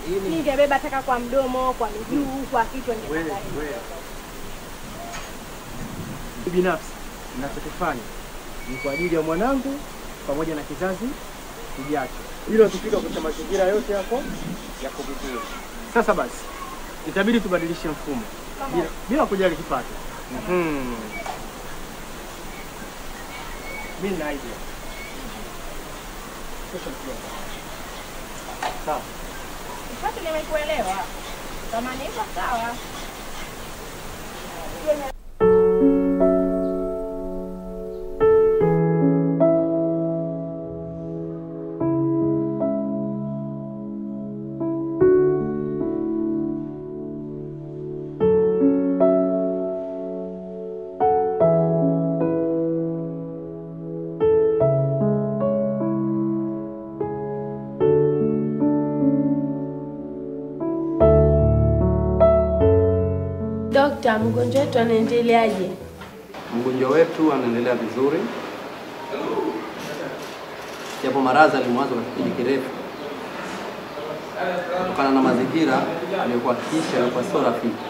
Ningebeba taka kwa mdomo, kwa miguu, kwa kichwa Wewe, ningetaka hivyo. wewe. Binafsi ninachokifanya ni kwa ajili ya mwanangu pamoja na kizazi kijacho, ili tukifika kwenye mazingira yote yako yako vizuri. Sasa basi, itabidi tubadilishe mfumo bila, bila kujali kipato. Mhm. Mimi na idea. Kesho nikienda. Sawa. Kipato nimekuelewa. Kama ni hivyo sawa. Dokta, mgonjwa wetu anaendeleaje? Mgonjwa wetu anaendelea vizuri, japo maradhi alimwanza kwa kipindi kirefu kutokana na mazingira aliyokuwa akiishi alikuwa sio rafiki,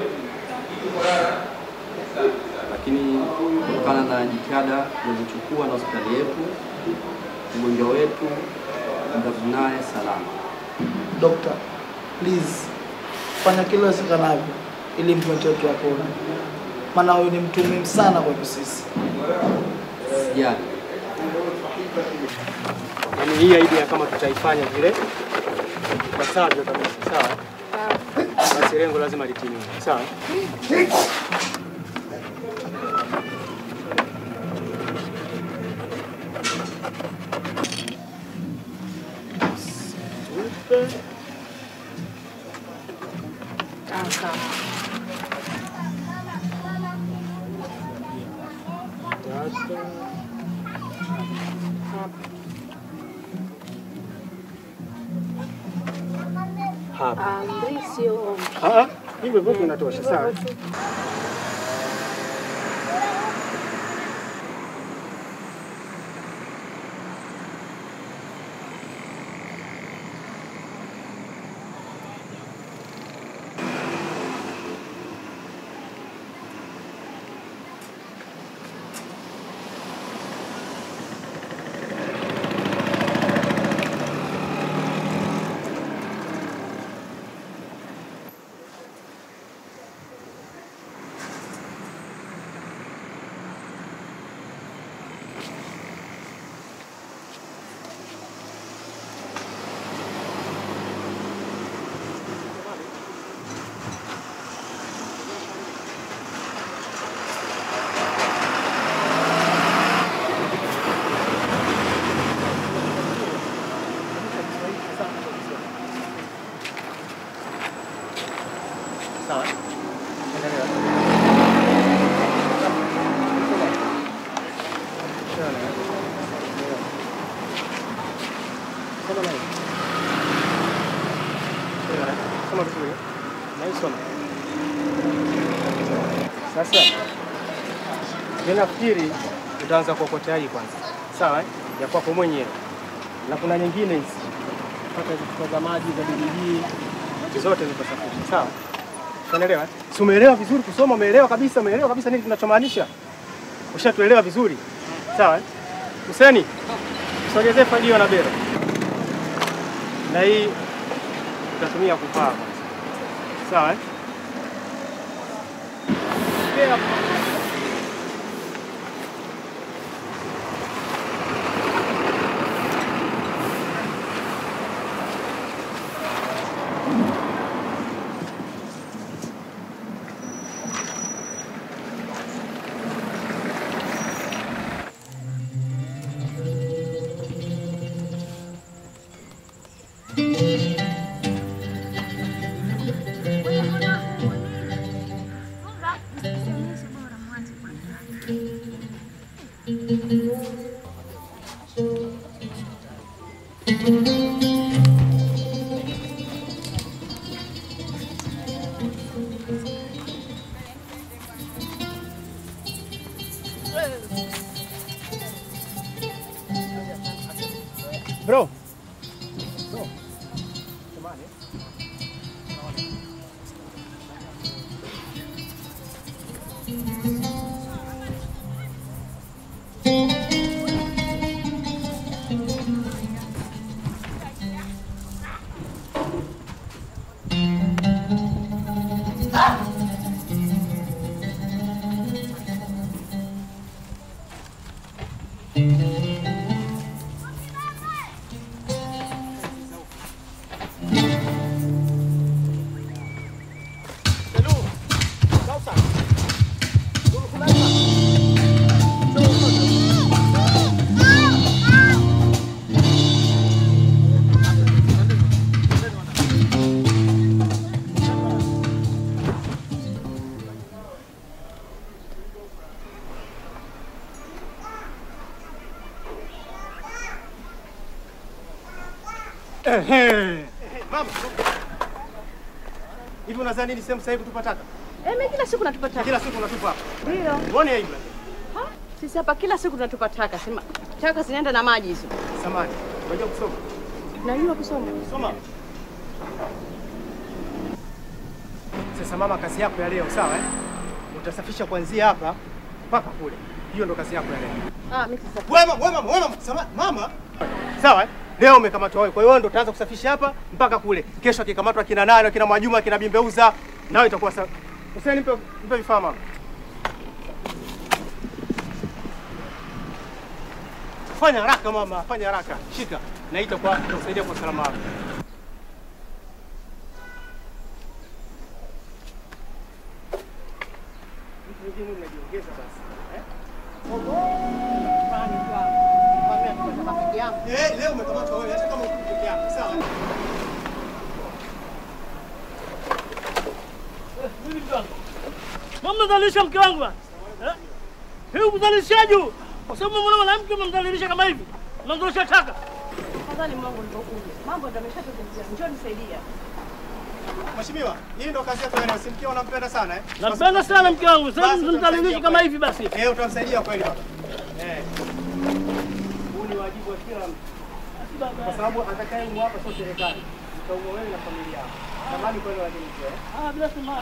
lakini kutokana na jitihada tulizochukua na hospitali yetu, mgonjwa wetu mtarudi naye salama. Dokta, please fanya kila iwezekanavyo ili mgonjwa wetu apone, maana huyu ni mtu muhimu sana kwetu sisi. Sijali. Yaani hii idea kama tutaifanya vile ipasavyo kabisa, sawa? Basi lengo lazima litimie, sawa? Hapa. Ah, ah, hivyo hivyo inatosha, sawa? Sawa. Endelea. Soma na hii. Soma vizuri. Na hii soma. Sasa mimi nafikiri utaanza kuokotea hii kwanza, sawa? eh? Ya kwako mwenyewe, na kuna nyingine hizi pata chupa za maji za bibili zote ziko safi, sawa? Unaelewa? eh? Si umeelewa vizuri kusoma? Umeelewa kabisa? Umeelewa kabisa nini tunachomaanisha? Ushatuelewa vizuri, sawa? eh? Huseni, usogezee fagio na bero, na hii utatumia kupaa kwanza, sawa? eh? Pea Ehe. Mama. Hivi unadhani ni sehemu sahihi kutupa taka? Eh, mimi kila siku natupa taka. Kila siku unatupa hapa. Ndio. Uone aibu. lakini. Ha? Sisi hapa kila siku tunatupa taka. Sema taka zinaenda na maji hizo. Samani. Unajua kusoma? Najua kusoma. Soma. Sasa mama, kazi yako ya leo sawa eh? Utasafisha kuanzia hapa mpaka kule. Hiyo ndo kazi yako ya leo. Ah, mimi sasa. Wewe mama, wewe mama, wewe mama, sama, mama. Sawa eh? Leo umekamatwa wewe. Kwa hiyo wewe ndo utaanza kusafisha hapa mpaka kule. Kesho akikamatwa kina nani, kina Mwajuma, kina Bimbeuza, nawe itakuwa sawa. Useni nipe nipe vifaa mama. Fanya haraka mama, fanya haraka. Shika. Na itakuwa kusaidia kwa usalama wako. Vitu vingine mnajiongeza basi. Eh? Eh, leo umekamatwa wewe hata kama uko peke yako, sawa? Mmemdhalilisha mke wangu bwana. Eh? Hii udhalilishaji huu. Kwa sababu mwana mwanamke umemdhalilisha kama hivi. Unamdhalilisha taka. Tafadhali Mungu nilipokuja. Mambo ndio yameshatokezea. Njoo nisaidia. Mheshimiwa, hii ndo kazi yako leo. Simkia unampenda sana eh? Nampenda sana mke wangu. Sasa Basi msimdhalilishe utamsaidia kama kweli. hivi basi. Eh, utamsaidia kweli baba. Eh. Huu ni wajibu wa kila mtu. Kwa sababu atakayemu hapa sio serikali. Utaumwa wewe na familia yako. Samahani kweli lakini pia. eh? Ah, bila samani.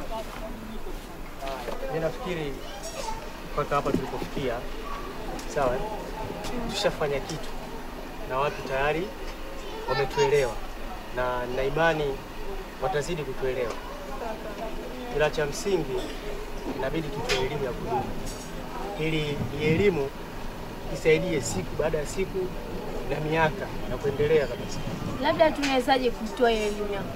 Mimi nafikiri mpaka hapa tulipofikia, sawa, eh? tushafanya kitu na watu tayari wametuelewa, na nina imani watazidi kutuelewa, ila cha msingi inabidi tutoe elimu ya kudumu, ili hii elimu isaidie siku baada ya siku na miaka na kuendelea kabisa. Labda tunawezaje kutoa hiyo elimu yako?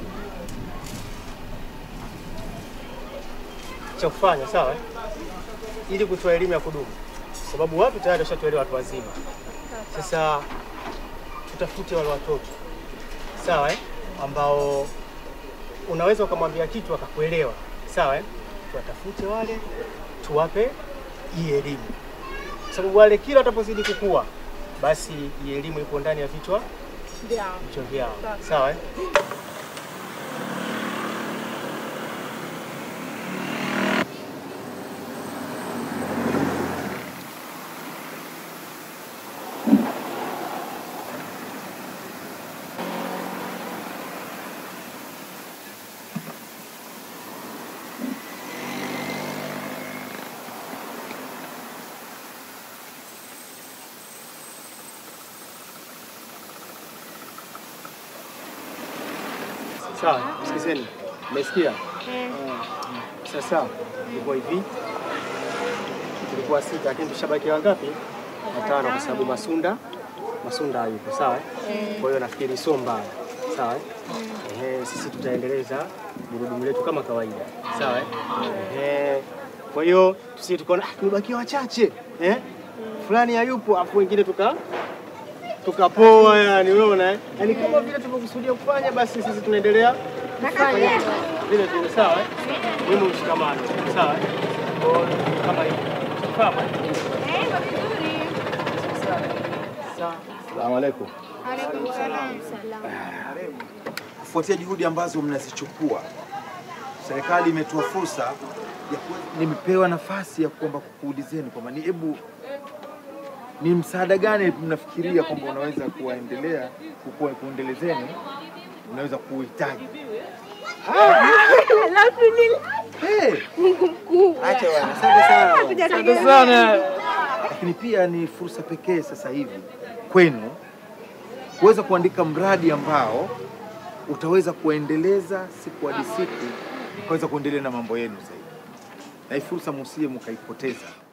cha kufanya sawa, eh? ili kutoa elimu ya kudumu, sababu watu tayari washatuelewa, watu wazima. Sasa tutafute wale watoto sawa, eh? ambao unaweza ukamwambia kitu akakuelewa, sawa, eh? tuwatafute wale, tuwape hii elimu, sababu wale kila watapozidi kukua, basi hii elimu ipo ndani ya vichwa vichwa vyao, sawa, eh? Sawa, sikizeni. Mmesikia? Sasa ilikuwa hivi, tulikuwa sita, lakini tushabaki wangapi? Watano, kwa sababu Masunda Masunda hayupo. Sawa, eh? kwa hiyo nafikiri sio mbaya. Sawa, eh? Ehe, sisi tutaendeleza gurudumu letu kama kawaida. Sawa, eh? Ehe, kwa hiyo tusi tukaona ah, tumebakia wachache eh? fulani hayupo, afu wengine tuka tukapoa, yani unaona eh? Yani kama vile tumekusudia kufanya, basi sisi tunaendelea kufanya vile vile. Sawa, eh? muhimu mshikamano. Sawa, eh? Kwa hiyo kama hivyo Sawa, eh? Sawa. Salamu alaikum. Salaam. Kufuatia juhudi ambazo mnazichukua, serikali imetoa fursa ya kuwe- nimepewa nafasi ya kwamba kukuulizeni kwamba ni hebu ni msaada gani mnafikiria kwamba unaweza kuwaendelea kukua- kuendelezeni unaweza kuuhitaji. Alhamdulillah. Hey, Mungu mkubwa. acha bwana, asante sana. Hatujategemea. sana. Lakini pia ni fursa pekee sasa hivi kwenu kuweza kuandika mradi ambao utaweza kuendeleza siku hadi siku, ukaweza kuendelea na mambo yenu zaidi, na hii fursa musije mkaipoteza.